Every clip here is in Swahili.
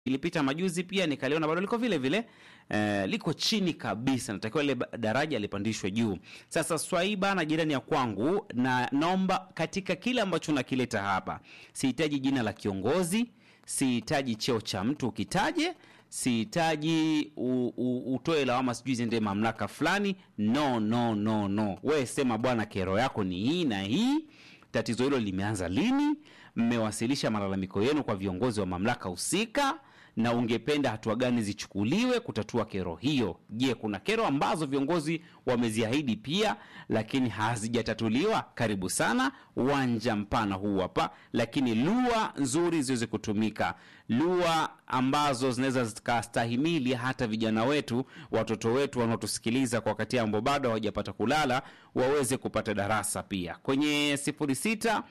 ilipita majuzi pia nikaliona bado liko vile vile eh, liko chini kabisa, natakiwa ile ba- daraja lipandishwe juu. Sasa Swaiba na jirani ya kwangu, na naomba katika kile ambacho nakileta hapa, sihitaji jina la kiongozi, sihitaji cheo cha mtu ukitaje, sihitaji u- u- utoe lawama sijui ziende mamlaka fulani. No, no, no, no, we sema bwana, kero yako ni hii na hii tatizo hilo limeanza lini? Mmewasilisha malalamiko yenu kwa viongozi wa mamlaka husika, na ungependa hatua gani zichukuliwe kutatua kero hiyo? Je, kuna kero ambazo viongozi wameziahidi pia lakini hazijatatuliwa? Karibu sana, uwanja mpana huu hapa, lakini lugha nzuri ziweze kutumika, lugha ambazo zinaweza zikastahimili hata vijana wetu, watoto wetu wanaotusikiliza kwa wakati ambao bado hawajapata kulala waweze kupata darasa pia kwenye 06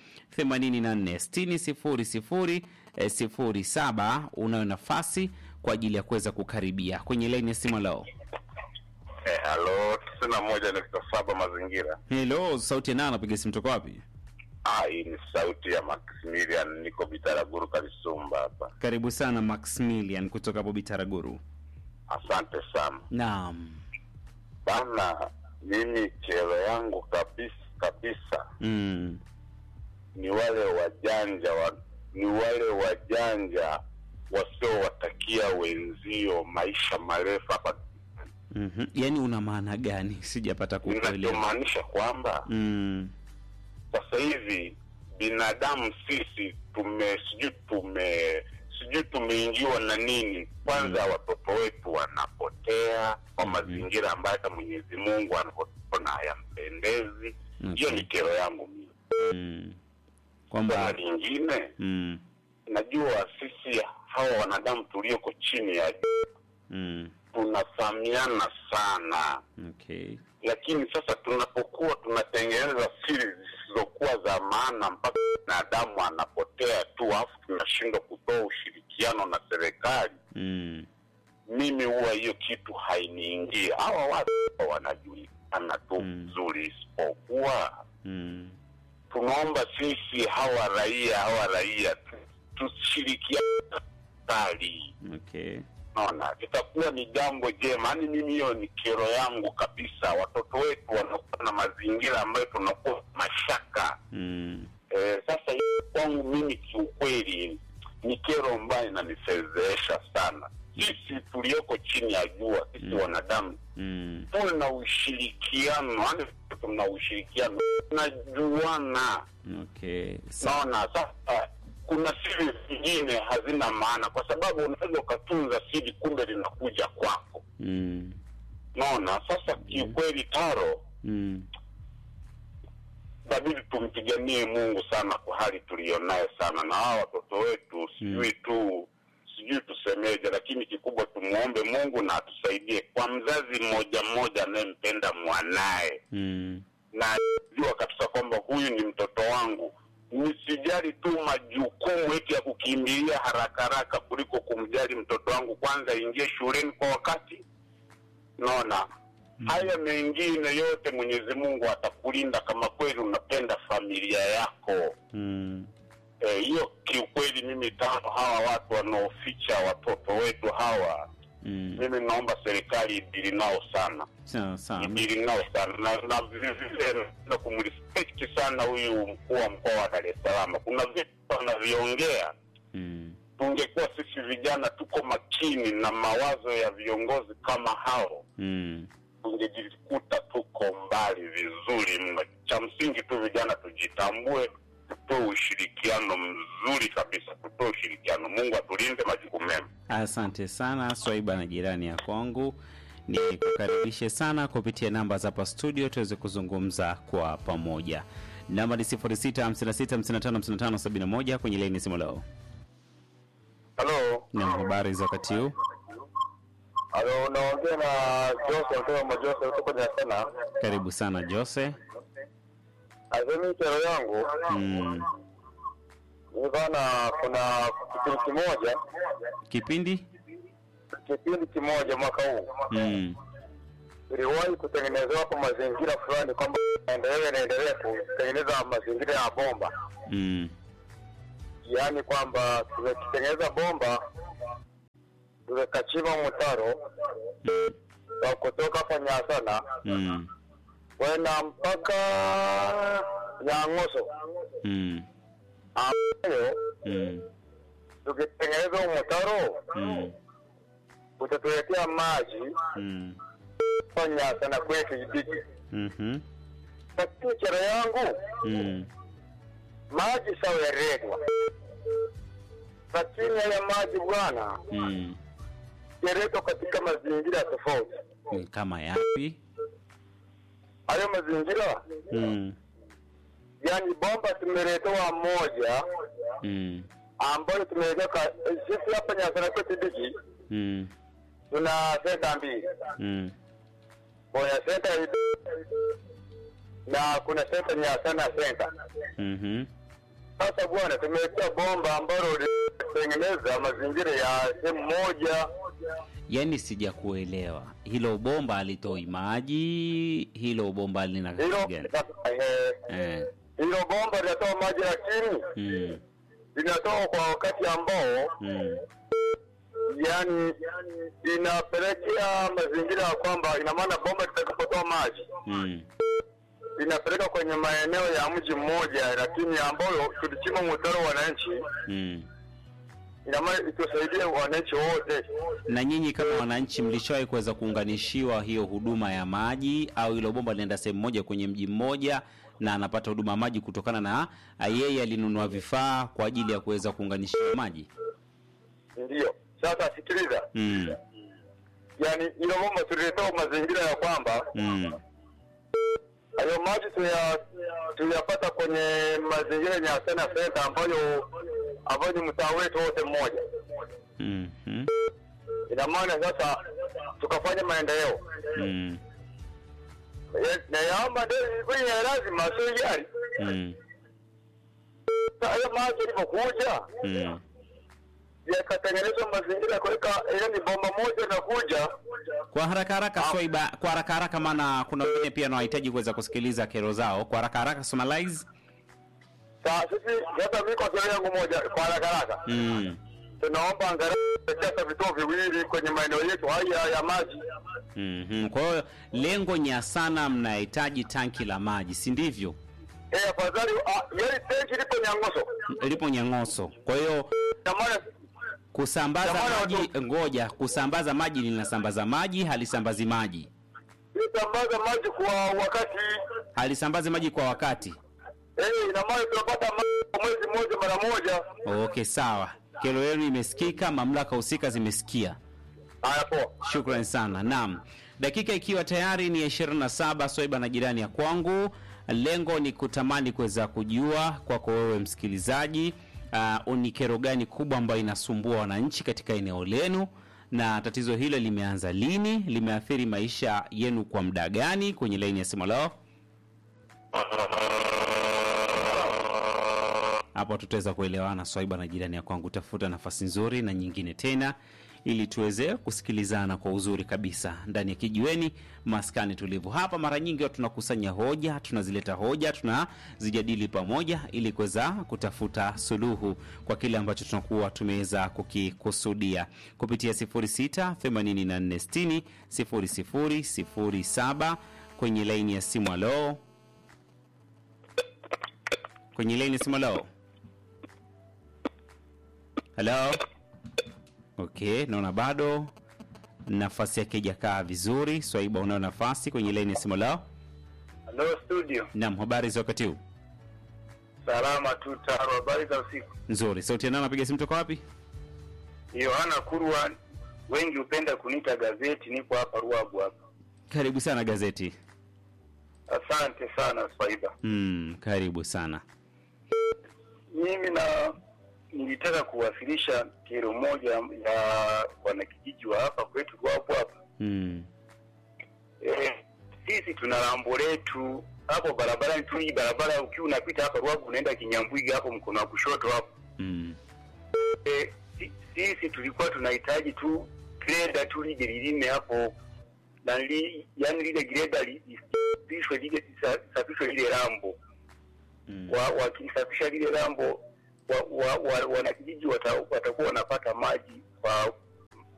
84 60 00 eh, 07 unayo nafasi kwa ajili ya kuweza kukaribia kwenye laini ya simu lao. Eh, halo tisini na moja nukta saba mazingira. Hello, sauti ya nani? Napiga simu toka wapi? Ah, hii ni sauti ya Maximilian, niko Bitaraguru Kalisumba hapa. Karibu sana Maximilian kutoka hapo Bitaraguru. Asante sana Naam. bana. Mimi kero yangu kabisa kabisa Mm. ni wale wajanja wa, ni wale wajanja wasiowatakia wenzio maisha marefu hapa. Mhm. Yaani una maana gani? Sijapata kukuelewa. Ninachomaanisha kwamba Mm. sasa hivi binadamu sisi tume sijui tume sijui tumeingiwa na nini kwanza watoto wetu wanapotea kwa Mhm. mazingira ambayo hata mwenyezi mungu anaona hayampendezi hiyo Okay. ni kero yangu mimi Mm. na Kwamba lingine mm. najua sisi hawa wanadamu tulioko chini ya Mm. tunafahamiana sana Okay. lakini sasa tunapokuwa tunatengeneza siri zisizokuwa za maana mpaka binadamu anapotea tu alafu tunashindwa kutoa ushirikiano na serikali Mm. mimi huwa hiyo kitu hainiingia hawa watu wanajulikana tu Mm. vizuri isipokuwa Mm. tunaomba sisi hawa raia hawa raia tu- tushirikiane na serikali Okay. naona itakuwa ni jambo jema yaani mimi hiyo ni kero yangu kabisa watoto wetu wanakuwa na mazingira ambayo tunakuwa mashaka Mm. e, sasa hii kwangu mimi kiukweli ni kero ambayo inanifedhehesha sana sisi tulioko chini ya jua sisi Mm. wanadamu Mm. tuwe na ushirikiano yaani tuna ushirikiano tunajuana Okay. Sa- naona sasa kuna siri zingine hazina maana kwa sababu unaweza ukatunza siri kumbe linakuja kwako Mm. naona sasa kiukweli taro Mm. inabidi tumpiganie mungu sana kwa hali tuliyonayo sana na hawa watoto wetu sijui tu sijui tusemeje lakini kikubwa tumwombe mungu na atusaidie kwa mzazi mmoja mmoja anayempenda mwanaye Mm. na jua kabisa kwamba huyu ni mtoto wangu nisijali tu majukumu eti ya kukimbilia haraka haraka kuliko kumjali mtoto wangu kwanza aingie shuleni kwa wakati naona haya mengine yote mwenyezi mungu atakulinda kama kweli unapenda familia yako Mm. Eh, hiyo kiukweli mimi tano hawa watu wanaoficha watoto wetu hawa Mm. mimi naomba serikali idili nao sana Sawa sawa. idili nao sana na, na vilevile na kumrespect sana huyu mkuu wa mkoa wa Dar es Salaam. Kuna vitu anaviongea, Mm. tungekuwa sisi vijana tuko makini na mawazo ya viongozi kama hao, Mm. tungejikuta tuko mbali vizuri mno. Cha msingi tu vijana tujitambue, tutoe ushirikiano mzuri kabisa, tutoe ushirikiano. Mungu atulinde, majukumu mema. Asante sana Swaiba na jirani ya kwangu, ni kukaribishe sana kupitia namba za hapa studio tuweze kuzungumza kwa pamoja. Namba ni 0656555571 kwenye laini simu leo. Halo, Na habari za wakati huu? halo, unaongea na Jose kutoka Majose kutoka Nyasana. Karibu sana Jose. Azemi kero yangu Mm. ni bana, kuna kipindi kimoja Kipindi? kipindi kimoja mwaka huu Mm. iliwahi kutengenezewa hapo mazingira fulani kwamba endelee naendelee kutengeneza mazingira ya bomba, Mm. yaani kwamba tumekitengeneza bomba tukachimba mtaro wa kutoka hapa Nyasana Mm. kwenda mpaka Nyang'oso Mm. ambayo Mm. tukitengeneza huu mtaro Mm. utatuletea maji Mm. kwa Nyasana kwetu Idiki. Mhm. Lakini kero yangu Mm. maji sawa yaregwa, lakini haya maji bwana Mm. yaletwa katika mazingira tofauti. Ni kama yapi? Hayo mazingira Mm. yani bomba tumeletewa moja Mm. ambayo tumeweka sisi hapa Nyasana kwetu Idiki Mm. tuna senta mbili, Mm. kuna senta ya Idiki na kuna senta Nyasana senta. Mhm. Sasa bwana, tumewekea bomba ambalo linatengeneza mazingira ya sehemu moja. Yaani sijakuelewa. Hilo bomba halitoi maji, hilo bomba lina kazi Hilo gani? eh, Eh. hilo bomba linatoa maji, lakini Mm. linatoa kwa wakati ambao Mm. yani inapelekea mazingira ya kwamba ina maana bomba litakapotoa maji Mm. linapeleka kwenye maeneo ya mji mmoja, lakini ambayo tulichimba mtaro wananchi, Mm. ina maana itusaidie wananchi wote. Na nyinyi kama wananchi mlishawahi kuweza kuunganishiwa hiyo huduma ya maji au hilo bomba linaenda sehemu moja kwenye mji mmoja na anapata huduma ya maji kutokana na ah, yeye alinunua vifaa kwa ajili ya kuweza kuunganishiwa maji? Ndiyo, sasa sikiliza, Mm. yani hilo bomba tuliletewa mazingira ya kwamba Mm. hayo maji tuya- tuyapata kwenye mazingira ya Nyasana Center ambayo ambayo ni mtaa wetu wote mmoja. Mhm. Ina maana sasa tukafanya maendeleo Mm. Ya- na yaomba ndio kwenye lazima sio yari. Mm. Sasa hayo maji yalipokuja Mm. yakatengenezwa mazingira ya kuweka ile ni bomba moja na kuja Kwa haraka haraka Swaiba, kwa haraka haraka, maana kuna wengine pia wanahitaji kuweza kusikiliza kero zao. Kwa haraka haraka, summarize. sasa sisi sasa mimi kwa sera yangu moja kwa haraka haraka Mm. tunaomba angalau sasa vituo viwili kwenye maeneo yetu haya ya maji Mhm. Kwa hiyo lengo nya sana mnahitaji tanki la maji, si ndivyo? eh, afadhali ah, yale tenki lipo Nyang'oso Lipo Nyang'oso. Kwa hiyo na maana kusambaza Jamani, maji, ngoja, kusambaza maji linasambaza maji, halisambazi maji, tusambaza maji kwa wakati halisambazi maji kwa wakati. eh, ina maana tunapata maji kwa mwezi mmoja mara moja. Okay, sawa. Kero yenu imesikika, mamlaka husika zimesikia. Haya, poa. Shukran sana. Naam, dakika ikiwa tayari ni ya 27, Swaiba na jirani ya kwangu. Lengo ni kutamani kuweza kujua kwako wewe msikilizaji, uh, ni kero gani kubwa ambayo inasumbua wananchi katika eneo lenu, na tatizo hilo limeanza lini, limeathiri maisha yenu kwa muda gani? Kwenye laini ya simu lao hapo tutaweza kuelewana Swaiba na jirani ya kwangu. Tafuta nafasi nzuri na nyingine tena, ili tuweze kusikilizana kwa uzuri kabisa ndani ya kijiweni maskani tulivu. Hapa mara nyingi watu tunakusanya hoja, tunazileta hoja, tunazijadili pamoja, ili kuweza kutafuta suluhu kwa kile ambacho tunakuwa tumeweza kukikusudia kupitia 06 84 60 00 07 kwenye laini ya simu. Alo, kwenye laini ya simu. Alo. Hello. Okay, naona bado nafasi yake ijakaa vizuri. Swaiba, unao nafasi kwenye laini ya simu lao. Hello studio. Naam, habari za wakati huu? Salama tu taro. Habari za usiku. Nzuri. Sauti ya nani anapiga simu toka wapi? Yohana Kurwa, wengi hupenda kuniita gazeti. Nipo hapa Ruagu hapa. Karibu sana gazeti. Asante sana Swaiba. Mm, karibu sana. Mimi na nilitaka kuwasilisha kero moja ya wanakijiji wa hapa kwetu Ruagu hapa. Mm. Eh, sisi tuna lambo letu hapo barabarani tu. Hii barabara ukiwa unapita hapa Ruagu unaenda Kinyambwiga hapo mkono wa kushoto hapo Mm. Eh, si- sisi tulikuwa tunahitaji tu greda tu lije lilime hapo na li, yani lile greda li- lisafishwe lile lisafishwe lile lambo Mm. wa, wakilisafisha lile lambo wa, wa, wa, wanakijiji wata, watakuwa wanapata maji kwa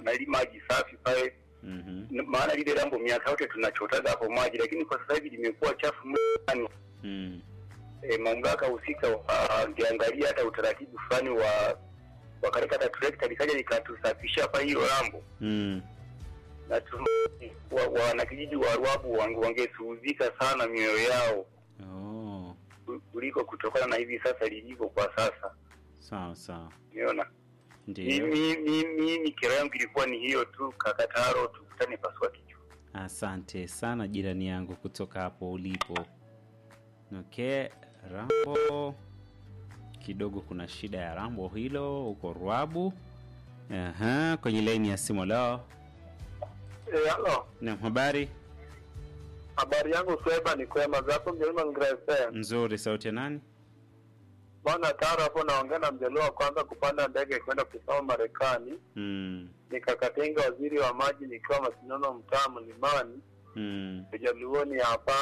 na ili maji safi pale Mhm. N- maana lile dambo miaka yote tunachotaga hapo maji, lakini kwa sasa hivi limekuwa chafu mno sana. Mm. E, mamlaka husika wangeangalia hata utaratibu fulani wa wakaleta hata trekta likaja likatusafisha hapa hilo lambo Mm. na tu- wa- wanakijiji wa Ruabu wange- wangesuhuzika sana mioyo yao Oh. ku- kuliko kutokana na hivi sasa lilivyo kwa sasa. Sawa sawa. Umeona, Ndio. mimi mimi mimi kero yangu ilikuwa ni hiyo tu, kakataro tukutane pasua kichwa. Asante sana jirani yangu kutoka hapo ulipo. Okay, Rambo kidogo kuna shida ya Rambo hilo huko Ruabu. Aha, kwenye laini ya simu leo. Eh, halo. Na habari Habari yangu Sweba ni kwema zapo mjelima ngrese. nzuri, sauti ya nani? Bwana Taro hapo naongea na mjaluo wa kwanza kupanda ndege kwenda kusoma Marekani. Mm. Nikakatenga waziri wa maji nikiwa Masinono mtaa Mlimani. Mm. Mjaluoni hapa.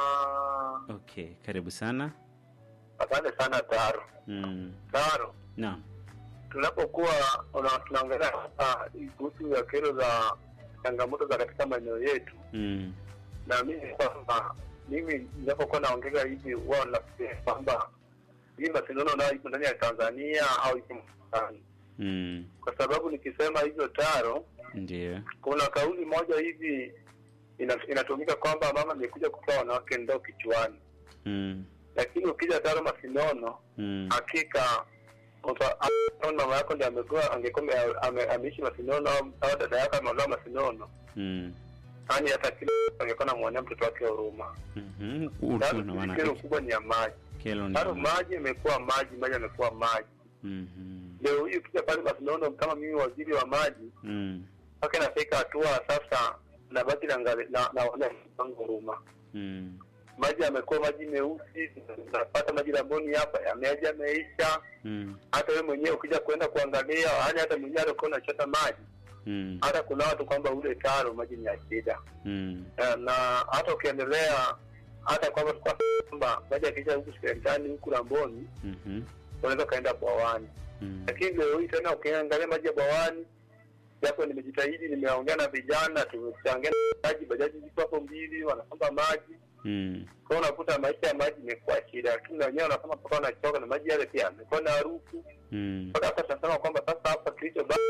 Okay, karibu sana. Asante sana Taro. Mm. Taro, Naam. tunapokuwa una- tunaongelea hapa kuhusu ya kero za changamoto za katika maeneo yetu, Mm. na mimi kwamba mimi ninapokuwa naongea hivi huwa nafikiria kwamba hii Masinono nayo ipo ndani ya Tanzania au ipo Marekani, Mm. kwa sababu nikisema hivyo Taro, Ndio. kuna kauli moja hivi ina- inatumika kwamba mama amekuja kutoa wanawake ndoo kichwani, Mm. lakini ukija Taro Masinono Mm. hakika uta- au mama yako ndiye amekuwa angekuwa ame- ame- ameishi Masinono au- au dada yako ameolewa Masinono, Mm. yaani hata kila mtu angekuwa namwonea mtoto wake huruma. Mhm. Taro, Utu na maana kero kubwa ni ya maji. kelo Taro, ni. maji imekuwa maji, maji amekuwa maji. Mhm. Leo hii ukija pale Masinono kama mimi waziri wa maji, Mm. mpaka inafika hatua sasa nabaki na na naona huruma Mm. maji yamekuwa maji meusi, tunapata maji Laboni hapa yameaja yameisha. Mm. Hata wewe mwenyewe ukija kwenda kuangalia, yaani hata mwenyewe alikuwa unachota maji, Mm. hata kuna watu kwamba ule taro maji ni ya shida, Mm. Eh, na hata ukiendelea hata kwamba tukua kwamba maji yakisha huku serikali huku Lamboni Mhm. unaweza ukaenda bwawani, Mm. lakini leo hii tena ukiangalia maji ya bwawani, japo nimejitahidi, nimeongea na vijana, tumechangia maji, bajaji ziko hapo mbili, wanasomba maji Mm. kwa hiyo unakuta maisha ya maji imekuwa shida, lakini na wenyewe wanasema mpaka wanachoka na maji yale pia yamekuwa na harufu. Mm. Mpaka hapa tunasema kwamba sasa hapa kilicho basi,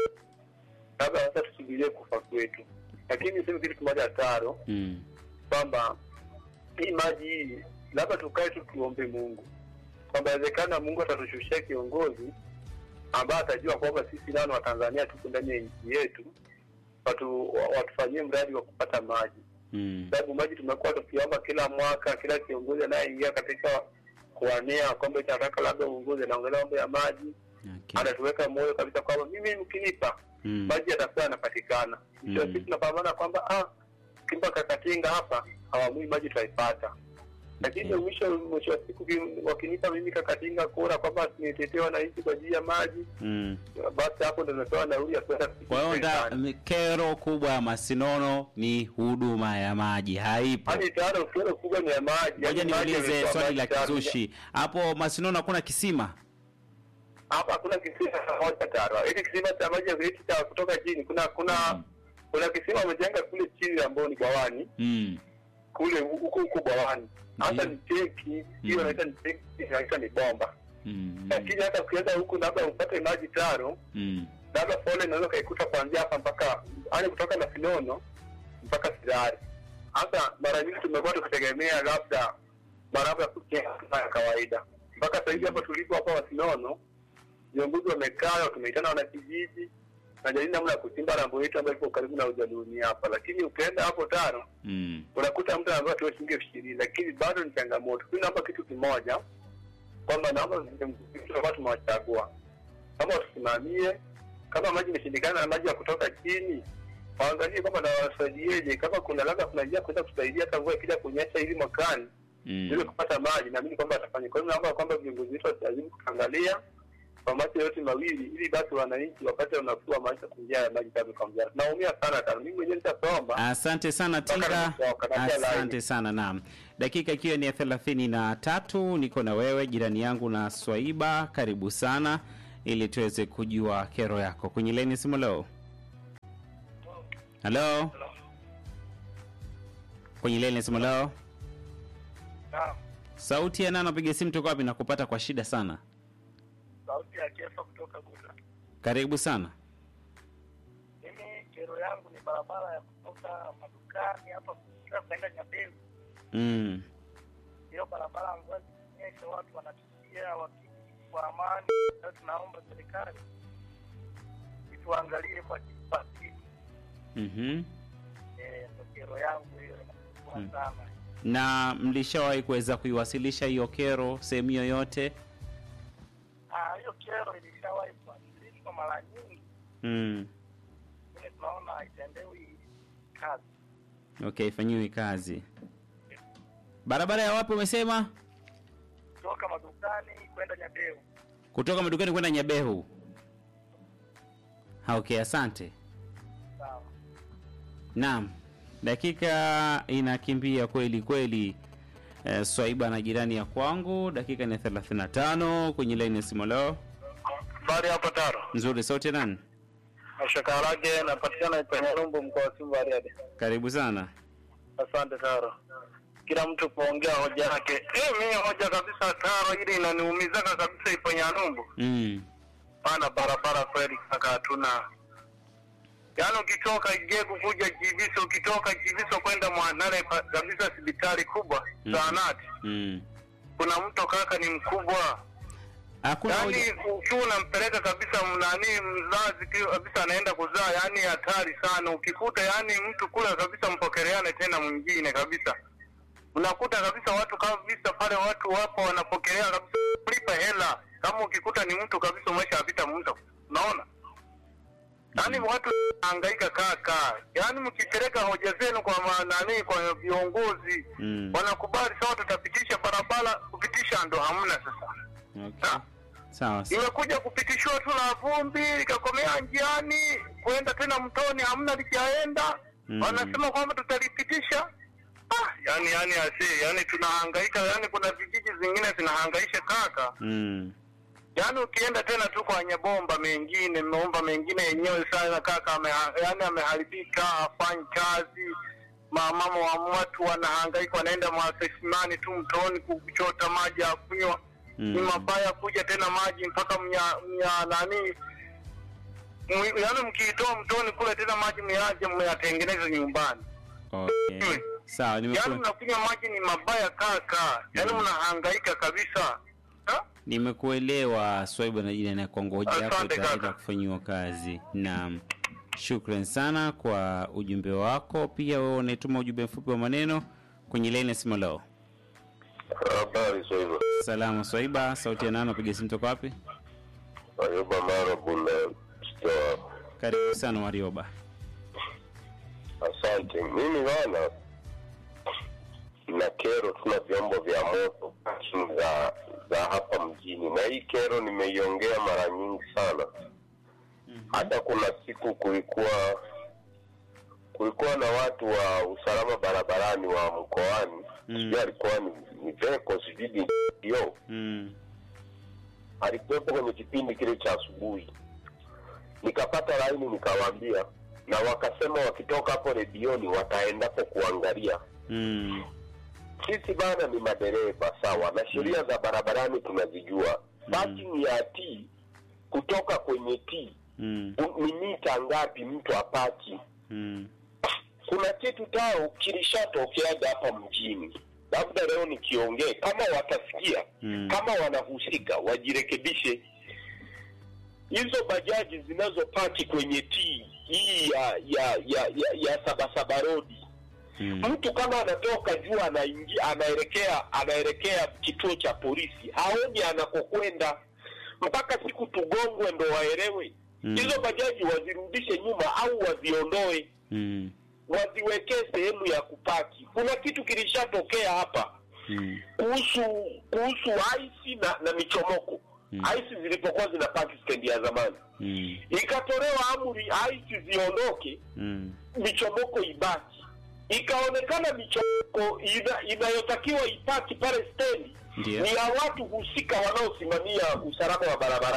labda sasa tusubirie kufa kwetu. Lakini niseme kitu kimoja Taro, Mm. kwamba hii maji hii labda tukae tu tuombe Mungu kwamba inawezekana Mungu atatushushia kiongozi ambaye atajua kwamba sisi nao ni Watanzania tuko ndani ya nchi yetu, watu watufanyie mradi wa kupata maji Mm. sababu maji tumekuwa tukiomba kila mwaka, kila kiongozi anayeingia katika kuwania kombe cha nataka labda uongozi anaongelea mambo ya maji, Okay. anatuweka moyo kabisa kwamba mimi mkinipa Mm. maji yatakuwa yanapatikana. Mwisho wa Mm. siku tunapambana kwamba ah, kimpa kakatinga hapa hawamui maji tutaipata, lakini Okay. mwisho mwisho wa siku ki- wakinipa mimi kakatinga kura kwamba nitetee wananchi kwa ajili ya maji, Mm. basi hapo ndo nimepewa nauli ya kwenda Kwa hiyo nda- serikali. kero kubwa ya Masinono ni huduma ya maji haipo. Hadi tayari kero kubwa ni ya maji. Ngoja Yaani maji niulize yamekuwa swali la maji tayari. kizushi hapo Masinono hakuna kisima? hapa hakuna kisima moja Taro. Hili kisima cha maji hiki cha kutoka chini, kuna kuna Mm. kuna kisima wamejenga kule chini ambao ni bwawani Mm. kule huko huko bwawani. Hata Ndiyo. ni tenki hiyo, Mm. inaita ni tenki, inaita ni bomba. Mm. Lakini hata ukienda huku labda upate maji Taro, Mm. labda fole inaweza ukaikuta kuanzia hapa mpaka yani kutoka na Sinono mpaka Sidari. Hasa mara nyingi tumekuwa tukitegemea labda barabara ya kujenga kama ya kawaida. Mpaka sasa hivi hapa tulipo hapa Wasinono, viongozi wamekaa, tumeitana wanakijiji najadili namna ya kuchimba rambo yetu ambayo iko karibu na ujaluuni hapa, lakini ukienda hapo Tano Mm. unakuta mtu anaambiwa tuwe shilingi elfu ishirini lakini bado ni changamoto. Mimi naomba kitu kimoja kwamba naomba viongozi ambao tumewachagua kama watusimamie, kama maji imeshindikana na maji ya kutoka chini waangalie kwamba na wasaidieje, kama kuna labda kuna njia kuweza kusaidia hata mvua ikija kunyesha hivi mwakani ili Mm. kupata maji, naamini kwamba watafanya. Kwa hiyo naomba kwamba viongozi wetu wasilazimu kuangalia kwa macho yote mawili, ili basi wananchi wapate unafuu wa maisha kwa njia ya maji kama kwa mjana. Naumia sana sana, mimi mwenyewe nitasoma Asante sana Mpaka Tinga, nimetoka, natia asante laini. sana. Naam, dakika ikiwa ni ya thelathini na tatu, niko na wewe jirani yangu na Swaiba, karibu sana ili tuweze kujua kero yako kwenye laini simu leo. halo kwenye leni simu lao Naam, sauti ya nani napiga simu toka wapi na kupata kwa shida sana sauti ya Kefa kutoka Buda. karibu sana Mimi kero yangu ni barabara ya kutoka madukani hapa kufika kwenda Nyabeu. mm. Hiyo barabara mvua zikinyesha, watu wanapitia wakiji kwa amani. Sasa tunaomba serikali ituangalie kwa kipati. mm-hmm. Eh, ndo kero yangu hiyo inakuwa Mm. sana. na mlishawahi kuweza kuiwasilisha hiyo kero sehemu yoyote Ah, hiyo kero ilishawahi kuwasilishwa mara nyingi, mm. lakini tunaona haitendewi kazi. okay ifanyiwe kazi barabara ya wapi umesema Kutoka madukani kwenda Nyabeu. kutoka madukani kwenda nyabehu Ha, okay asante Sawa. naam dakika inakimbia kweli kweli eh, swaiba na jirani ya kwangu dakika ni 35 kwenye laini ya simu leo Bari hapa Taro. nzuri sauti ya nani Mashakarage napatikana kwenye Rumbu mkoa wa Simba Bariadi. karibu sana Asante Taro. Kila mtu kuongea hoja yake. Eh, mimi hoja kabisa Taro ili inaniumizaka kabisa ipo Nyarumbu. mm. Pana barabara kweli kaka hatuna. Yaani ukitoka Igegu kuja Kibiso, ukitoka Kibiso kwenda Mwanale pa- kabisa hospitali kubwa Mm. zahanati. Mm. Kuna mto kaka ni mkubwa. hakuna Yaani hoja- ukiwa unampeleka kabisa nani mzazi ki- kabisa anaenda kuzaa, yani hatari sana. Ukikuta yani mtu kula kabisa, mpokeleane tena mwingine kabisa. Unakuta kabisa watu kabisa pale, watu wapo wanapokelea kabisa, kulipa hela. Kama ukikuta ni mtu kabisa, umeshapita mto, unaona yaani watu hangaika kaka, yaani mkipeleka hoja zenu kwa ma- nani, kwa viongozi Mm. wanakubali, sawa, tutapitisha barabara, kupitisha ndo hamna sasa okay. sawa sawa imekuja kupitishwa tu na vumbi likakomea njiani kwenda tena mtoni hamna lijaenda Mm. wanasema kwamba tutalipitisha ah, yani yani asi yani tunahangaika yani kuna vijiji zingine zinahangaisha kaka mm. yani ukienda tena tu kwa nyabomba mengine maomba mengine yenyewe sana kaka ame, yani ameharibika afanyi kazi mamama wa watu wanahangaika wanaenda masesimani tu mtoni kuchota maji ya kunywa Mm. ni mabaya kuja tena maji mpaka mnya, mnya nani Mwi- yaani mkiitoa mtoni kule tena maji myaje myatengeneze nyumbani okay. sawa yaani nimeku... mnakunywa maji ni mabaya kaka yaani Mm. mnahangaika kabisa ha? nimekuelewa swaiba na jirani ya kwangu hoja yako Asante itaenda kaka. kufanyiwa kazi naam shukran sana kwa ujumbe wako pia wewe unaituma ujumbe mfupi wa maneno kwenye laini ya simu leo Habari Swaiba. salama swaiba sauti ya nano piga simu toka wapi Ayuba Mara Bunda Stoa. karibu sana warioba Asante. Mimi bana na kero, tuna vyombo vya moto parking za za hapa mjini, na hii kero nimeiongea mara nyingi sana. Hata kuna siku kulikuwa kulikuwa na watu wa usalama barabarani wa mkoani Mm. sijui alikuwa ni, ni Veko sijui ni yo mm. alikuwepo kwenye kipindi kile cha asubuhi, nikapata laini nikawaambia, na wakasema wakitoka hapo redioni wataendapo kuangalia. Mm. Sisi bana ni madereva sawa, na sheria za barabarani tunazijua. Parking ya T kutoka kwenye T Mm. u- ni mita ngapi mtu apaki? Mm. Kuna kitu tao kilishatokeaga hapa mjini, labda leo nikiongee, kama watasikia Mm. kama wanahusika wajirekebishe. Hizo bajaji zinazopaki kwenye T hii ya ya ya ya, ya sabasaba rodi, Mm. mtu kama anatoka juu anaingia anaelekea anaelekea kituo cha polisi, haoni anakokwenda mpaka siku tugongwe ndo waelewe. Mm. Hizo bajaji wazirudishe nyuma au waziondoe, Mm. waziwekee sehemu ya kupaki. Kuna kitu kilishatokea hapa Mm. kuhusu kuhusu aisi na, na michomoko Mm. aisi zilipokuwa zinapaki stendi ya zamani Mm. ikatolewa amri aisi ziondoke Mm. michomoko ibaki ikaonekana michomoko ina, inayotakiwa ipaki pale stendi Ndiyo. ni ya watu husika wanaosimamia usalama wa barabarani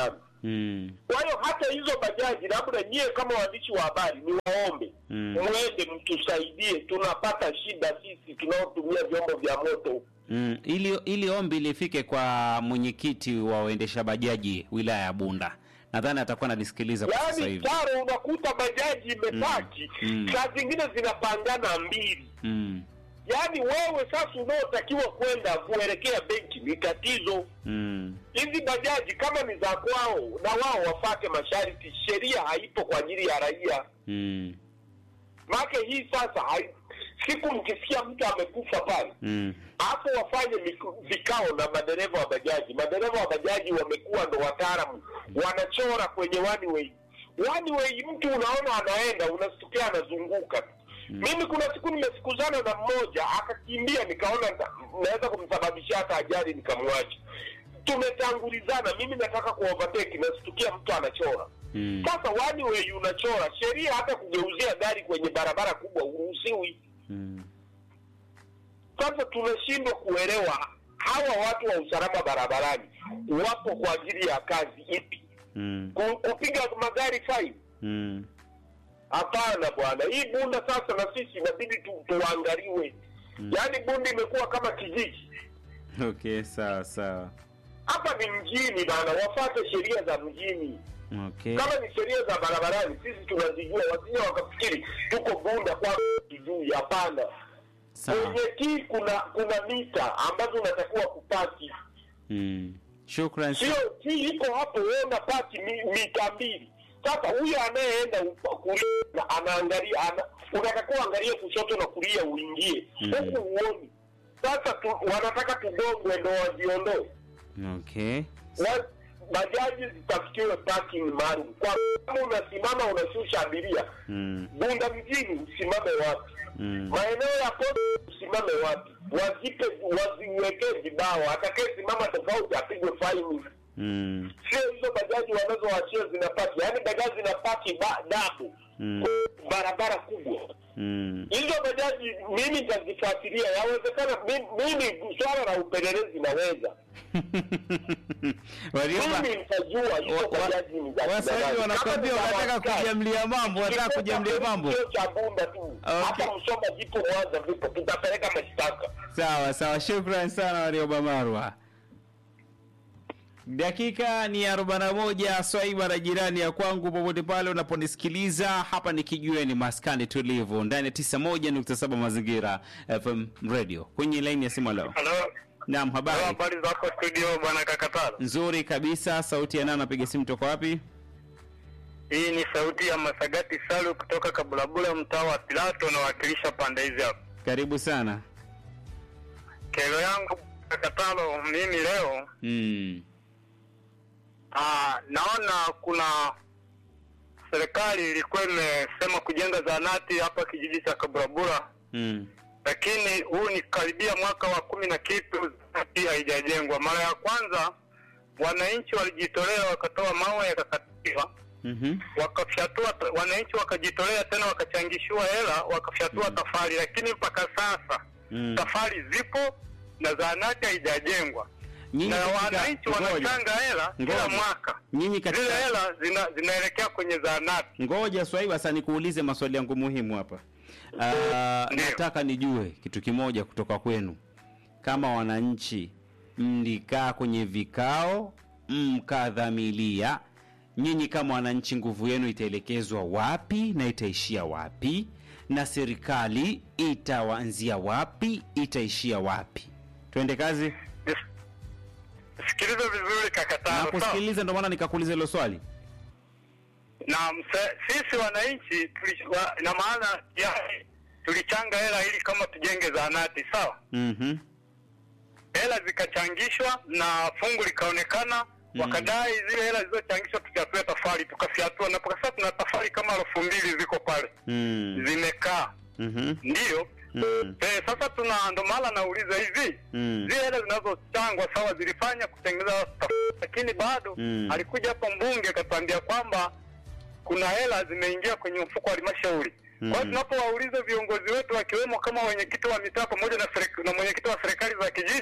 Mm. Kwa hiyo hata hizo bajaji, labda nyie kama waandishi wa habari, ni waombe Mm. mwende mtusaidie, tunapata shida sisi tunaotumia vyombo vya moto. Mm. Ili, ili ombi lifike kwa mwenyekiti wa waendesha bajaji wilaya ya Bunda, nadhani atakuwa analisikiliza kwa sasa Yaani hivi. taro, unakuta bajaji imepaki Mm. saa zingine zinapangana mbili Mm. yaani wewe sasa unaotakiwa kwenda kuelekea benki ni tatizo. Mm. Hizi bajaji kama ni za kwao, na wao wafate masharti. Sheria haipo kwa ajili ya raia. Mm. Make hii sasa hai, siku mkisikia mtu amekufa pale Mm. hapo, wafanye miku- vikao na madereva wa bajaji. Madereva wa bajaji wamekuwa ndo wataalamu, wanachora kwenye one way. One way, mtu unaona anaenda, unasikia anazunguka tu. Mimi kuna siku nimesikuzana na mmoja akakimbia, nikaona nita- naweza kumsababishia hata ajali, nikamwacha. Tumetangulizana, mimi nataka kuovertake, nasikia mtu anachora Mm. sasa wani we unachora sheria, hata kugeuzia gari kwenye barabara kubwa uruhusiwi. Mm. Sasa tunashindwa kuelewa hawa watu wa usalama barabarani wapo kwa ajili ya kazi ipi? Mm. Ku- Kupiga magari faini? Mm. Hapana bwana, hii Bunda sasa na sisi inabidi tu, tuangaliwe. Yaani Bunda imekuwa kama kijiji. Okay, sawa sawa. Hapa ni mjini bana, wafate sheria za mjini. Okay. kama ni sheria za barabarani sisi tunazijua, wasije wakafikiri tuko Bunda kwa tujui. Hapana, Sawa. kwenye kii kuna kuna mita ambazo unatakiwa kupaki, Mm. Shukran. sio kii iko hapo, wewe unapaki mi, mita mbili. Sasa huyo anayeenda upa- kulia na anaangalia ana, unatakiwa angalie kushoto na kulia uingie Mhm. huku uoni. Sasa tu, wanataka tugongwe ndo wajiondoe Okay. Wa- bajaji zitafutiwe parking maalum. Kwa kama unasimama unashusha abiria Mm. Bunda mjini, usimame wapi? Mm. Maeneo ya posta usimame wapi? Wazipe, waziwekee vibao, atakayesimama tofauti apigwe faini. Mm. Sio hizo bajaji wanazoachia zinapaki, yaani bajaji zinapaki ba- dabu Mm. barabara kubwa. Mm. Hizo bajaji mimi nitazifuatilia, yawezekana mi- mimi swala la upelelezi naweza Warioba, mimi nitajua hizo wa- wa- bajaji ni za Waswahili kina nani. wanakwambia Kama ni za wanataka Waskari, kujamlia mambo, wanataka kituo kujamlia cha mambo. polisi sio cha Bunda tu, Okay. hata Msoma vipo, Mwanza vipo, tutapeleka mashtaka. Sawa sawa, shukran sana Warioba Marwa. Dakika ni arobaini na moja swaiba na jirani ya kwangu, popote pale unaponisikiliza. Hapa ni kijiweni maskani tulivu ndani ya tisa moja nukta saba mazingira FM radio kwenye laini ya simu leo. Halo, Naam, halo, habari habari zako studio bwana Kakatalo? nzuri kabisa. Sauti ya nani? Napiga simu toka wapi? Hii ni sauti ya Masagati Salu kutoka Kabulabula, mtaa wa Pilato, nawakilisha pande hizi hapa. Karibu sana. Kero yangu Kakatalo, mimi leo Mm. aa, naona kuna serikali ilikuwa imesema kujenga zahanati hapa kijiji cha Kabulabula, Mm. lakini huu ni karibia mwaka wa kumi na kitu zahanati haijajengwa. Mara ya kwanza wananchi walijitolea wakatoa mawe yakakatiwa Mhm. wakafyatua wananchi wakajitolea tena wakachangishiwa hela wakafyatua tafari, lakini mpaka sasa Mm. tafari zipo na zahanati haijajengwa Nyinyi na katika- wananchi ngoja. wanachanga hela kila Ngoja. mwaka, Nyinyi zile katika hela zina, zinaelekea kwenye zahanati. Ngoja Swaiba, sasa nikuulize maswali yangu muhimu hapa. Ah, Ndiyo. nataka nijue kitu kimoja kutoka kwenu. Kama wananchi mlikaa kwenye vikao mkadhamilia, nyinyi kama wananchi, nguvu yenu itaelekezwa wapi na itaishia wapi, na serikali itawanzia wapi, itaishia wapi? Twende kazi. Nis- Sikiliza vizuri kakatano, sawa? Nakusikiliza, ndio maana nikakuuliza hilo swali. na mse, sisi wananchi tuli, wa, na maana yani tulichanga hela ili kama tujenge zahanati sawa Mhm. hela zikachangishwa na fungu likaonekana Mm. wakadai zile hela zilizochangishwa tufyatue tafari tukafyatua na mpaka sasa tuna tafari kama elfu mbili ziko pale Mm. zimekaa Mhm. ndiyo Mm. eh, sasa tuna ndo maana nauliza hivi Mm. zile hela zinazochangwa sawa zilifanya kutengeneza tafari lakini bado Mm. alikuja hapa mbunge akatuambia kwamba kuna hela zimeingia kwenye mfuko wa halmashauri kwa hiyo Mm. tunapowauliza viongozi wetu wakiwemo kama wenyekiti wa mitaa pamoja na, serek- na mwenyekiti wa serikali za kijiji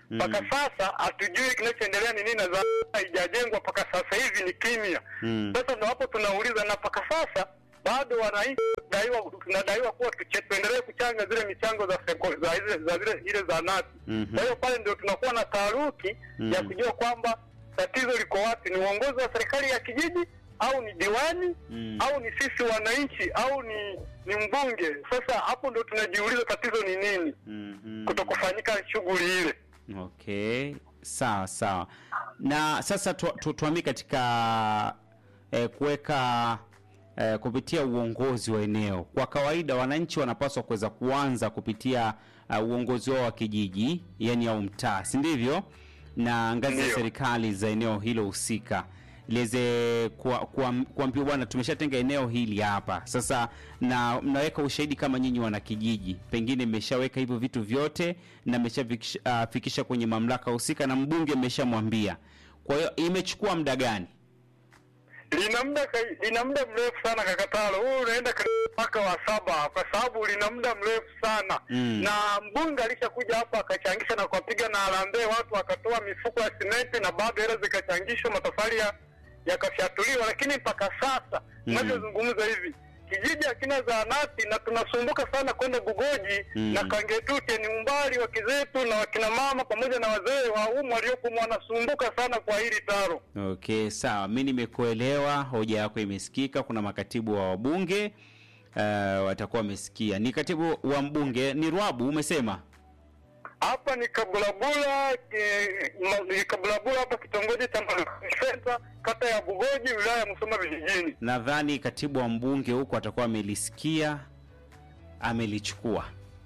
mpaka sasa hatujui kinachoendelea ni nini, na zahanati haijajengwa mpaka sasa hivi ni kimya. Mm. Sasa ndo hapo tunauliza, na mpaka sasa bado wananchi tunadaiwa tunadaiwa kuwa tuche- tuendelee kuchanga zile michango za seko- za zile za zile ile zahanati. Mhm. Kwa hiyo pale ndio tunakuwa na taharuki Mm. ya kujua kwamba tatizo liko wapi, ni uongozi wa serikali ya kijiji au ni diwani Mm. au ni sisi wananchi au ni ni mbunge. Sasa hapo ndio tunajiuliza tatizo ni nini, Mhm. kutokufanyika shughuli ile. Okay, sawa sawa. Na sasa tu, tu, tuamie katika eh, kuweka eh, kupitia uongozi wa eneo. Kwa kawaida wananchi wanapaswa kuweza kuanza kupitia uh, uongozi wao wa kijiji, yani au mtaa, si ndivyo? Na ngazi ya Ndio. serikali za eneo hilo husika liweze kuambiwa kwa, kuambiwa bwana, tumeshatenga eneo hili hapa sasa, na mnaweka ushahidi kama nyinyi wana kijiji, pengine mmeshaweka hivyo vitu vyote na mmeshafikisha uh, fikisha kwenye mamlaka husika na mbunge mmeshamwambia. Kwa hiyo imechukua muda gani? lina muda ka- lina muda mrefu sana kakatalo huu unaenda karibu mwaka wa saba kwa sababu lina muda mrefu sana Mm. na mbunge alishakuja hapa akachangisha na kuwapiga na harambee watu wakatoa mifuko ya simenti na bado hela zikachangishwa matofali ya- yakafyatuliwa lakini mpaka sasa Mm. tunavyozungumza hivi kijiji hakina zahanati na tunasumbuka sana kwenda Bugoji Mm. na Kangetute ni umbali wa kizetu na wakina mama pamoja na wazee wa umu waliokuwa wanasumbuka sana kwa hili taro Okay, sawa, mi nimekuelewa, hoja yako imesikika. Kuna makatibu wa wabunge uh, watakuwa wamesikia. Ni katibu wa mbunge ni Rwabu, umesema hapa ni Kabulabula eh, ma- ni Kabulabula hapa kitongoji cha Senta kata ya Bugoji wilaya ya Musoma vijijini. nadhani katibu wa mbunge huko atakuwa amelisikia, amelichukua.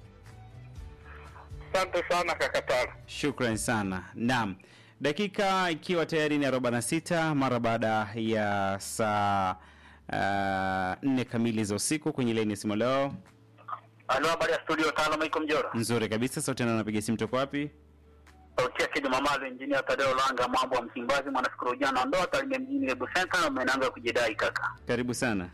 Asante sana kakatara. Shukran sana. Naam, dakika ikiwa tayari ni 46 mara baada ya saa uh, nne kamili za usiku kwenye laini ya simu leo. Halo, habari ya studio tano, Maiko Mjora. Nzuri kabisa, sauti na napiga simu toka wapi? Sauti ya Kidi Mamazo, injinia Tadeo Langa, mambo wa Msimbazi, mwanafikiri ujana ndoa Tarime mjini Lebu Center, na umeanza kujidai kaka. Karibu sana.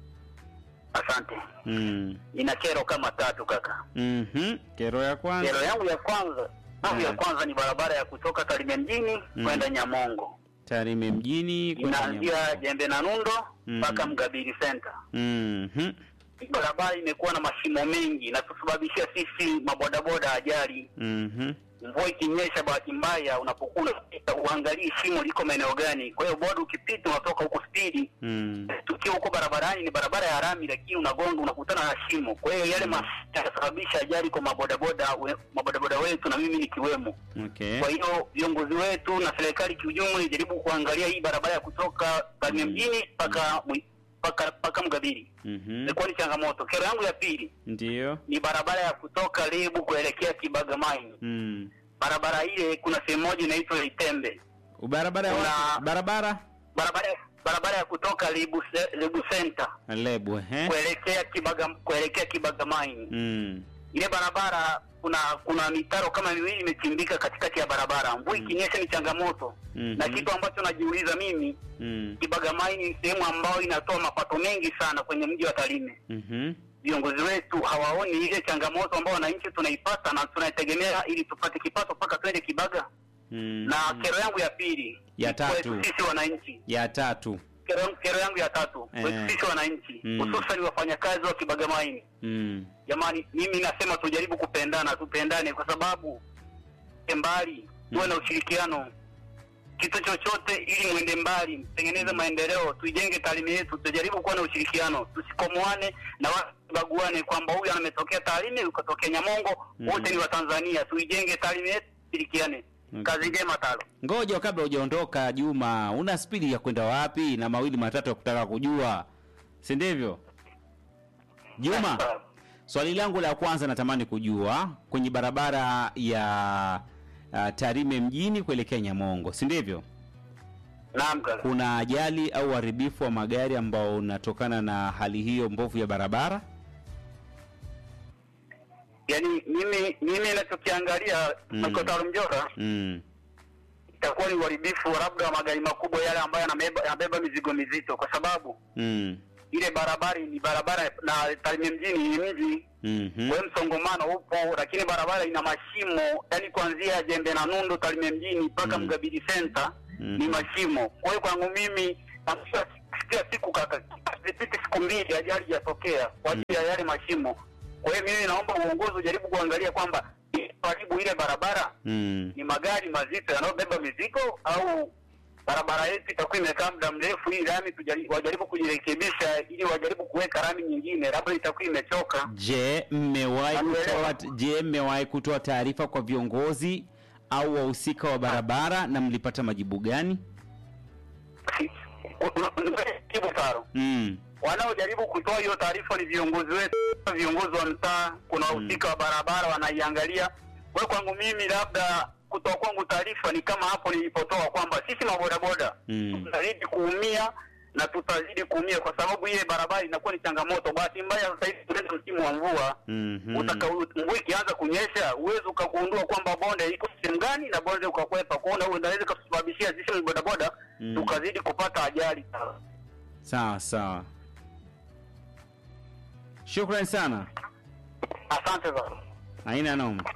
Asante. Mm. Nina kero kama tatu kaka. Mhm. Kero ya kwanza. Kero yangu ya kwanza yangu ya Mm. kwanza ni barabara ya kutoka Tarime mjini Mm. kwenda Nyamongo, Tarime mjini kwenda inaanzia Nyamongo. Jembe na Nundo Mm. mpaka Mgabiri Center. Mhm. Hii barabara imekuwa na mashimo mengi na kusababishia sisi mabodaboda ajali. Mhm. mvua ikinyesha, bahati mbaya, unapokuwa unapita uangalii shimo liko maeneo gani. Kwa hiyo boda ukipita unatoka huko spidi, Mm. tukiwa huko barabarani ni barabara ya rami, lakini unagonga unakutana na shimo. Kwa hiyo yale mafuta yanasababisha ajali kwa mabodaboda we, mabodaboda wetu na mimi nikiwemo. Okay. Kwa hiyo viongozi wetu na serikali kiujumla ijaribu kuangalia hii barabara ya kutoka Tarime Mm. mjini mpaka Mwi- mpaka mpaka Mgabiri. Mhm. Imekuwa ni changamoto. Kero yangu ya pili Ndio. ni barabara ya kutoka Lebu kuelekea Kibaga Mine Mm. barabara ile kuna sehemu moja inaitwa Itembe, Barabara ya Kuna- wapi? Barabara barabara barabara ya kutoka Lebu, Se- Lebu Center Lebu, eh? kuelekea Kibaga kuelekea Kibaga Mine. Mm. Ile barabara kuna kuna mitaro kama miwili imechimbika katikati ya barabara. Mvua ikinyesha ni changamoto Mhm. na kitu ambacho najiuliza mimi, Mm. Kibaga Mine ni sehemu ambayo inatoa mapato mengi sana kwenye mji wa Tarime. Mhm. Viongozi wetu hawaoni ile changamoto ambayo wananchi tunaipata na tunaitegemea ili tupate kipato mpaka twende Kibaga. Mm. Na kero yangu ya pili Ya ni kwetu tatu. sisi wananchi Ya tatu. kero, kero yangu ya tatu Eh. kwetu sisi wananchi Mm. hususan wafanyakazi wa Kibagamaini. Mm. Jamani, mimi nasema tujaribu kupendana, tupendane kwa sababu mbali tuwe na ushirikiano kitu chochote, ili mwende mbali, mtengeneze maendeleo, tuijenge Tarime yetu, tujaribu kuwa na ushirikiano, tusikomoane na wasibaguane kwamba huyu ametokea Tarime, ukatokea Nyamongo, Mm. wote ni Watanzania. Tuijenge Tarime yetu, tushirikiane. Okay. Kazi njema talo. Ngoja kabla hujaondoka Juma, una spidi ya kwenda wapi na mawili matatu ya kutaka kujua, si ndivyo? Juma, swali langu la kwanza natamani kujua kwenye barabara ya uh, Tarime mjini kuelekea Nyamongo, si ndivyo? Naam kaka. Kuna ajali au uharibifu wa magari ambao unatokana na hali hiyo mbovu ya barabara? Yaani mimi mimi ninachokiangalia Mm. Makotaro Mjora Mm. itakuwa ni uharibifu wa labda wa magari makubwa yale ambayo yanabeba yanabeba mizigo mizito, kwa sababu Mm. ile barabara ni barabara na Tarime mjini ni mji Mhm. we msongomano upo, lakini barabara ina mashimo, yani kuanzia Jembe na Nundu Tarime mjini mpaka Mm. Mgabidi Center Mhm. ni mashimo. Kwa hiyo kwangu mimi nafikia sikia siku kaka, zipite siku mbili ajali jatokea kwa ajili ya yale mashimo. Kwa hiyo mimi naomba uongozi ujaribu kuangalia kwamba karibu ile barabara Mm. ni magari mazito yanayobeba mizigo au barabara yetu itakuwa imekaa muda mrefu, hii lami tujari- wajaribu kujirekebisha, ili wajaribu kuweka lami nyingine, labda itakuwa imechoka. Je, mmewahi Nakuelewa. kutoa je, mmewahi kutoa taarifa kwa viongozi au wahusika wa barabara na mlipata majibu gani? Kibu Taro, Mm. wanaojaribu kutoa hiyo taarifa ni viongozi wetu, viongozi wa mtaa, kuna wahusika wa barabara wanaiangalia. Kwa hiyo kwangu mimi, labda kutoa kwangu taarifa ni kama hapo nilipotoa kwamba sisi mabodaboda Mm. tutazidi kuumia na tutazidi kuumia kwa sababu ile barabara inakuwa ni changamoto. Bahati mbaya sasa hivi tunaenda msimu wa mvua Mhm. Utaka, mvua ikianza kunyesha uwezi ukagundua kwamba bonde iko sehemu gani na bonde ukakwepa kuona, unaweza kusababishia sisi bodaboda Mm. tukazidi kupata ajali sana. Sawa sawa, shukrani sana, Asante sana. haina noma.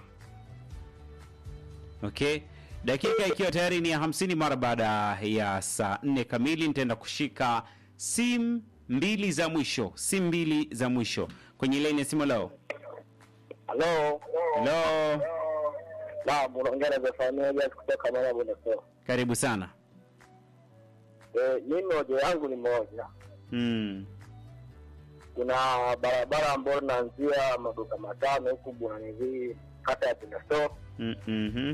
Okay, dakika ikiwa tayari ni ya hamsini mara baada ya saa nne kamili, nitaenda kushika simu mbili za mwisho, simu mbili za mwisho kwenye laini ya simu. Leo Halo. helo, Naam, unaongea na Zefania Jas kutoka Mama Bonaso. karibu sana. Eh, mimi hoja yangu ni moja. Mm. Kuna barabara ambayo inaanzia maduka matano huku Bwananivii kata ya Bonaso Mm mhm.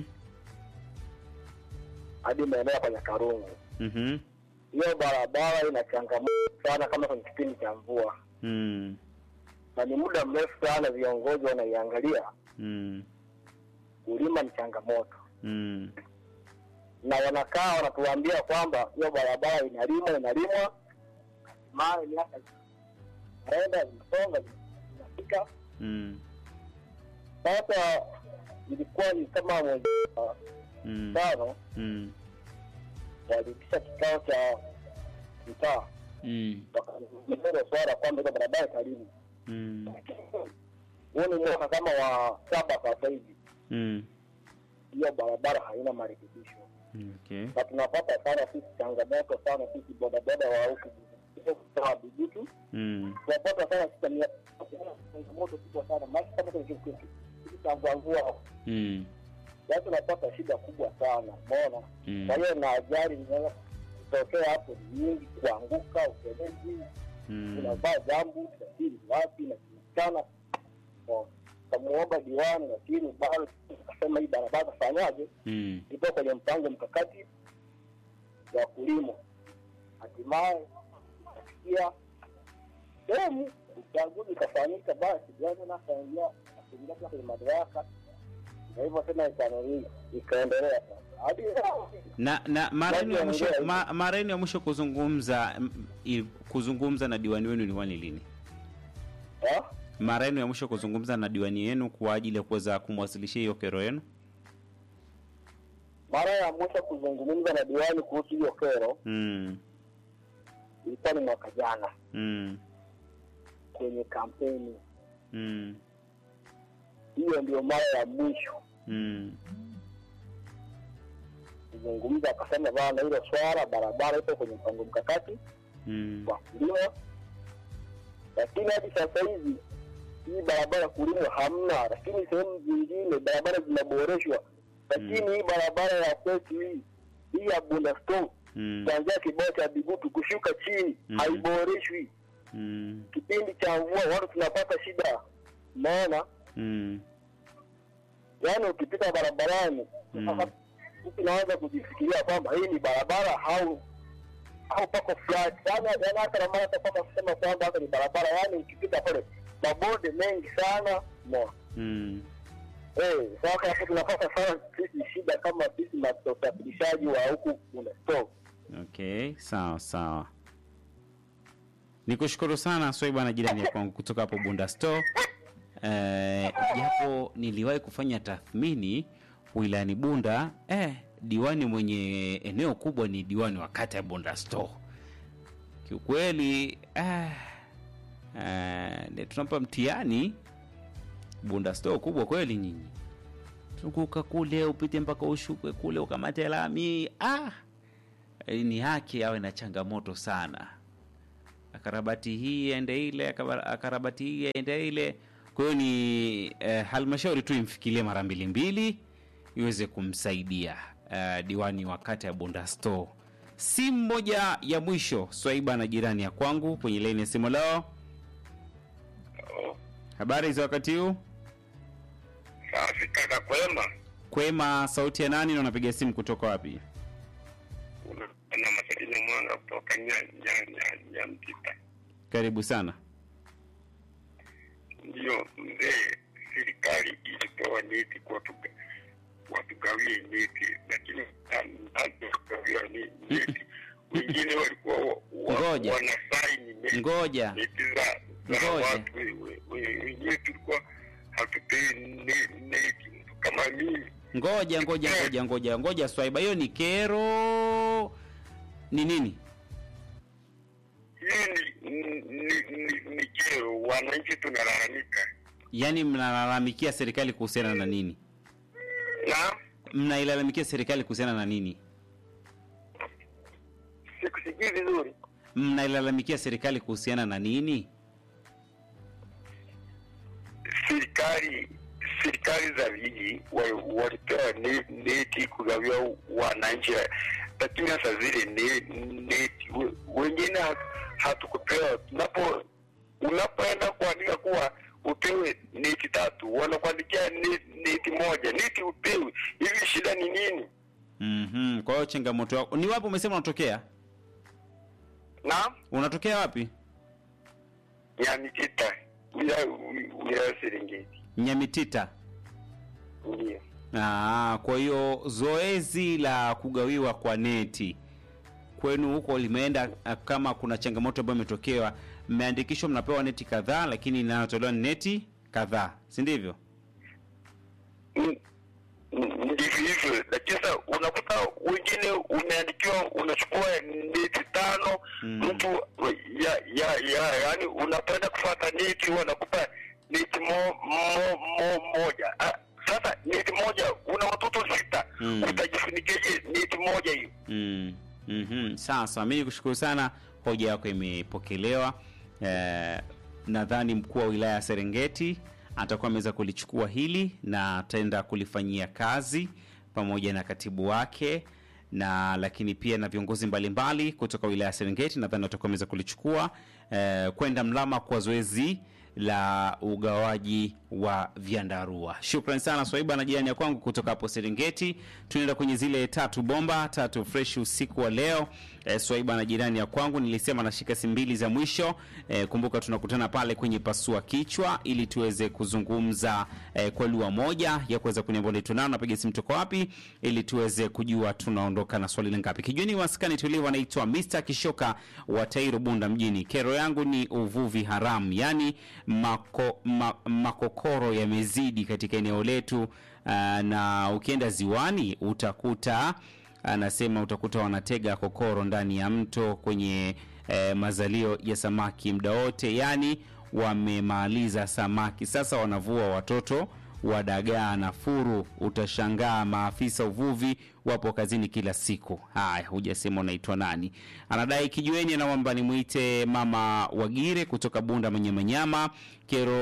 hadi maeneo ya kwenye Karungu. Mhm. Hiyo barabara ina changamoto sana kama kwenye kipindi cha mvua, Mm. na ni muda mrefu sana viongozi wanaiangalia. Mm. Kulima ni changamoto, Mm. na wanakaa wanatuambia kwamba hiyo barabara inalimwa inalimwa, hatimaye miaka naenda zinasonga zinafika. Mm. Sasa ilikuwa ni kama mwezi wa Mm. tano Mm. waliitisha kikao cha mtaa Mm. wakazungumzia hilo swala kwamba hizo barabara karibu. Mm. Huu ni mwaka kama wa saba sasa hivi, Mm. hiyo barabara haina marekebisho, Okay. na tunapata sana sisi changamoto sana sisi bodaboda wa huku wa Bijutu Mm. tunapata sana sisi ni- changamoto kubwa sana, maana kama kwenye kitu cha mvua mvua, Mm. yaani tunapata shida kubwa sana, umeona. Mm. Kwa hiyo na ajali zinaweza kutokea hapo ni nyingi, kuanguka, utelezi Mm. unavaa jambu tasiri wapi na kinikana kamuomba diwani, lakini bado akasema hii barabara fanyaje, Mm. ipo kwenye mpango mkakati wa kulima. Hatimaye kafikia sehemu uchaguzi ukafanyika, basi diwani na akaingia akaingia tena kwenye madaraka, na hivyo tena ikanani ikaendelea sasa hadi leo. na na mara yenu ya Watu mwisho wanaongea ma, mara yenu ya mwisho kuzungumza m- i- kuzungumza na diwani wenu ilikuwa ni lini? Ha? Mara yenu ya mwisho kuzungumza na diwani yenu kwa ajili ya kuweza kumwasilishia hiyo kero yenu? Mara ya mwisho kuzungumza na diwani kuhusu hiyo kero Mm. ilikuwa ni mwaka jana Mm. kwenye kampeni Mm. hiyo ndio mara ya mwisho Mm. kuzungumza, akasema bana, hilo swala barabara ipo kwenye mpango mkakati Mm. wa kulima, lakini hadi sasa hivi hii barabara kulimwa hamna, lakini sehemu zingine barabara zinaboreshwa, lakini hii barabara ya kwetu hii hii ya Bunda Store Mm. kuanzia kibao cha Bigutu kushuka chini Mm. haiboreshwi. Mm. Kipindi cha mvua watu tunapata shida, umeona Mm. yaani ukipita barabarani Mm. mtu naanza kujifikiria kwamba hii ni barabara au au pako flat yaani yaani hata na mara tapata kusema kwamba hata ni barabara yaani ukipita pale mabonde mengi sana no Mm. eh sasa hapo tunapata sana sisi shida kama sisi maafisa usafirishaji wa huku kuna store Okay, sawa sawa. Nikushukuru sana Swaiba na jirani ya kwangu kutoka hapo Bunda Store. Eh, japo niliwahi kufanya tathmini wilayani Bunda, eh, diwani mwenye eneo kubwa ni diwani wa kata ya Bunda Store. Kiukweli eh, Eh, tunampa mtihani bunda store kubwa kweli nyinyi zunguka kule upite mpaka ushukwe kule ukamate lami ah Eh, ni haki awe na changamoto sana akarabati hii ende ile akaba- akarabati hii ende ile kwa hiyo ni eh, halmashauri tu imfikirie mara mbili mbili iweze kumsaidia eh, diwani wa kata ya bunda store simu moja ya mwisho swaiba na jirani ya kwangu kwenye laini ya simu lao habari za wakati huu Safi kaka, kwema. kwema sauti ya nani na unapiga simu kutoka wapi Na Masalini Mwanga kutoka nya nya nya nya Mtita. karibu sana Ndio mzee, serikali ilitoa neti kwa tuga watugawie neti, lakini hatugawiwa neti. Wengine walikuwa wa- wa- Ngoja. wanasaini neti ngoja neti za za Ngoja. watu we- we- we- wengine tulikuwa hatupewi ne- neti. Mtu kama mimi ngoja ngoja ngoja ngoja ngoja swaiba hiyo ni kero ni nini hii ni, ni, ni, ni kero, wananchi tunalalamika yaani mnalalamikia serikali kuhusiana na nini na mnailalamikia serikali kuhusiana na nini sikusikii vizuri. mnailalamikia serikali kuhusiana na nini Serikali serikali za vijiji wa- walipewa ne- neti kugawia wananchi, lakini sasa zile ne- neti we- wengine ha- hatukupewa. Tunapo unapoenda kuandika kuwa upewe neti tatu, wanakuandikia ne- neti moja, neti upewe. Hivi shida ni nini? mm kwa hiyo changamoto yako ni wapi umesema unatokea na unatokea wapi Nyamitita wilaya wilaya Serengeti nyamitita ndio. Ah, kwa hiyo zoezi la kugawiwa kwa neti kwenu huko limeenda ah, kama kuna changamoto ambayo imetokewa mmeandikishwa mnapewa neti kadhaa lakini inayotolewa ni neti kadhaa si ndivyo Mm, mm, ndivyo hivyo, lakini sasa unakuta wengine umeandikiwa unachukua neti tano Mm. mtu ya ya ya yani unapenda kufuata neti wanakupa neti mo, mo, mo, moja ah, sasa neti moja una watoto sita Mm. utajifunikeje neti moja hiyo mm. mm-hmm. sasa mi nikushukuru sana hoja yako imepokelewa eh, nadhani mkuu wa wilaya ya serengeti atakuwa ameweza kulichukua hili na ataenda kulifanyia kazi pamoja na katibu wake na lakini pia na viongozi mbalimbali kutoka wilaya ya serengeti nadhani watakuwa wameweza kulichukua eh, kwenda mlama kwa zoezi la ugawaji wa vyandarua shukran sana swaiba na jirani ya kwangu kutoka hapo serengeti tunaenda kwenye zile tatu bomba tatu fresh usiku wa leo e, swaiba na jirani ya kwangu nilisema nashika simu mbili za mwisho e, kumbuka tunakutana pale kwenye pasua kichwa ili tuweze kuzungumza e, kwa lugha moja ya kuweza kuniambia unaitwa nani napiga simu toka wapi ili tuweze kujua tunaondoka na swali langapi kijuni maskani tulivu anaitwa Mr Kishoka wa Tairo Bunda mjini kero yangu ni uvuvi haramu yani mako, ma, makokoro yamezidi katika eneo letu uh, na ukienda ziwani utakuta anasema utakuta wanatega kokoro ndani ya mto kwenye eh, mazalio ya samaki muda wote yani wamemaliza samaki sasa wanavua watoto wa dagaa na furu utashangaa maafisa uvuvi wapo kazini kila siku haya hujasema unaitwa nani anadai kijueni anaomba nimwite mama wagire kutoka bunda manyamanyama kero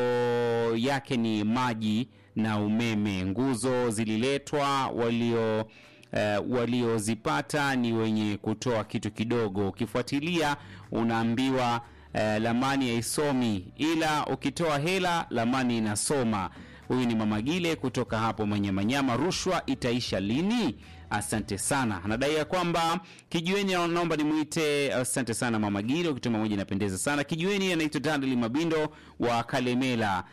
yake ni maji na umeme nguzo zililetwa walio Uh, waliozipata ni wenye kutoa kitu kidogo ukifuatilia unaambiwa uh, lamani haisomi ila ukitoa hela lamani inasoma huyu ni mama gile kutoka hapo manyamanyama rushwa itaisha lini asante sana anadai ya kwamba kijueni naomba nimwite asante sana mama gile ukituma moja inapendeza sana kijueni anaitwa daniel mabindo wa kalemela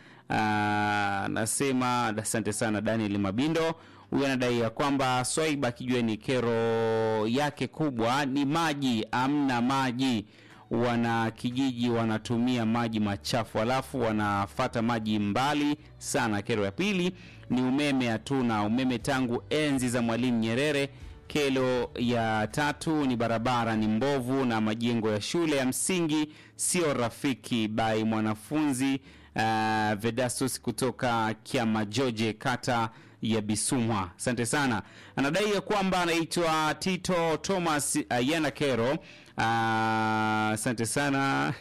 anasema asante sana daniel mabindo huyu anadai ya kwamba swaiba kijueni kero yake kubwa ni maji amna maji wana kijiji wanatumia maji machafu alafu wanafata maji mbali sana kero ya pili ni umeme hatuna umeme tangu enzi za mwalimu nyerere Kelo ya tatu ni barabara ni mbovu na majengo ya shule ya msingi sio rafiki. By mwanafunzi uh, Vedastus kutoka Kiamajoje, kata ya Bisumwa. Asante sana. Anadai ya kwamba anaitwa Tito Thomas uh, Yana Kero. Uh, Asante sana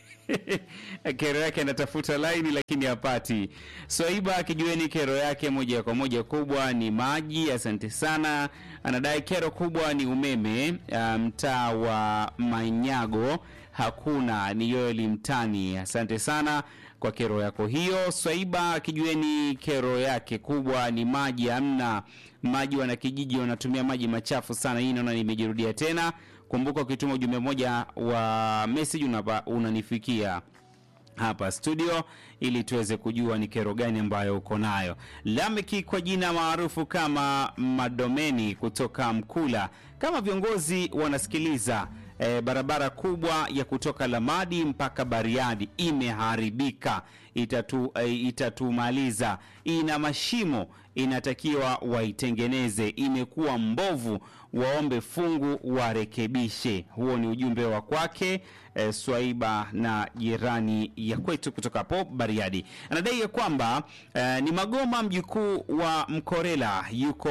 kero yake anatafuta laini lakini hapati. Swaiba akijueni kero yake moja kwa moja kubwa ni maji. Asante sana. Anadai kero kubwa ni umeme. Uh, mtaa wa Manyago hakuna, ni Yoeli Mtani. Asante sana kwa kero yako hiyo. Swaiba akijueni kero yake kubwa ni maji, hamna maji. Wana kijiji wanatumia maji machafu sana. Hii naona nimejirudia tena. Kumbuka ukituma ujumbe mmoja wa message unapa, unanifikia hapa studio ili tuweze kujua ni kero gani ambayo uko nayo. Lameki kwa jina maarufu kama Madomeni kutoka Mkula, kama viongozi wanasikiliza E, barabara kubwa ya kutoka Lamadi mpaka Bariadi imeharibika, itatu, e, itatumaliza. Ina mashimo, inatakiwa waitengeneze. Imekuwa mbovu, waombe fungu warekebishe. Huo ni ujumbe wa kwake e, Swaiba na jirani ya kwetu kutoka hapo Bariadi. Anadai ya kwamba e, ni Magoma mjukuu wa Mkorela yuko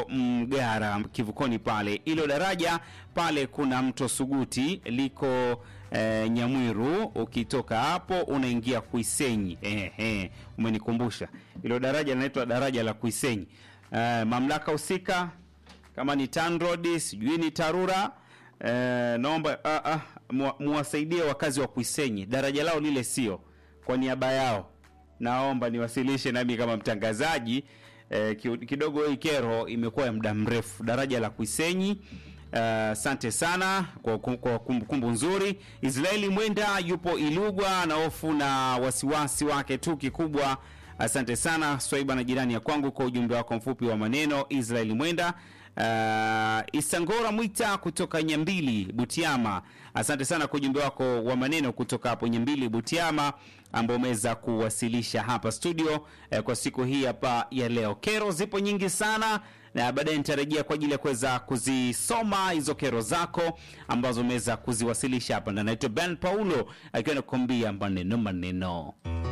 Mgara kivukoni pale, ilo daraja pale kuna mto Suguti liko e, Nyamwiru. Ukitoka hapo unaingia Kuisenyi. Ehe, umenikumbusha ilo daraja linaitwa daraja la Kuisenyi. E, mamlaka husika kama ni TANROADS sijui ni TARURA e, naomba ah, ah, muwasaidie wakazi wa Kuisenyi, daraja lao lile sio kwa niaba yao, naomba niwasilishe nami kama mtangazaji e, kidogo hii kero imekuwa ya muda mrefu, daraja la Kuisenyi. Asante uh, sana kwa kumbukumbu kumbu nzuri. Israeli Mwenda yupo Ilugwa na hofu na wasiwasi wake tu kikubwa. Asante sana Swaiba na jirani ya kwangu kwa ujumbe wako mfupi wa maneno. Israeli Mwenda uh, Isangora Mwita kutoka Nyambili Butiama, asante sana kwa ujumbe wako wa maneno kutoka hapo Nyambili Butiama ambao umeweza kuwasilisha hapa studio eh, kwa siku hii hapa ya leo. Kero zipo nyingi sana na baadaye nitarejea kwa ajili ya kuweza kuzisoma hizo kero zako ambazo umeweza kuziwasilisha hapa, na naitwa Ben Paulo akiwa nakuambia maneno maneno.